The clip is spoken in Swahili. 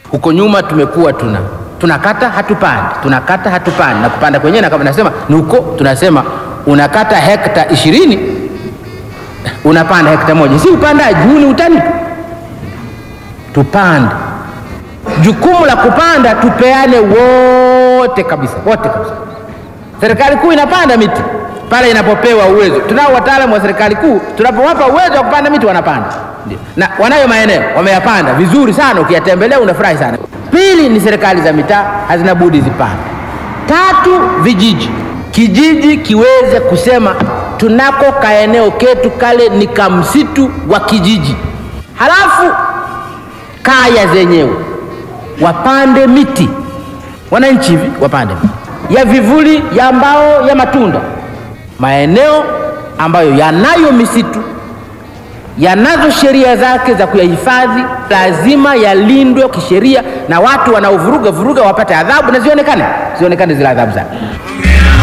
Huko nyuma tumekuwa tuna tunakata hatupandi, tunakata hatupandi, na kupanda kwenyewe na kama nasema ni huko, tunasema unakata hekta ishirini unapanda hekta moja, si upandaji huu, ni utani. Tupande, jukumu la kupanda tupeane wote kabisa, wote kabisa. Serikali kuu inapanda miti pale inapopewa uwezo. Tunao wataalamu wa serikali kuu, tunapowapa uwezo wa kupanda miti wanapanda, ndio, na wanayo maeneo wameyapanda vizuri sana, ukiyatembelea unafurahi sana. Pili ni serikali za mitaa hazina budi zipande. Tatu, vijiji, kijiji kiweze kusema tunako kaeneo ketu kale ni kamsitu wa kijiji, halafu kaya zenyewe wapande miti, wananchi hivi wapande miti ya vivuli, ya mbao, ya matunda. Maeneo ambayo yanayo misitu yanazo sheria zake za kuyahifadhi, lazima yalindwe kisheria, na watu wanaovuruga vuruga wapate adhabu na zionekane, zionekane zile adhabu zake.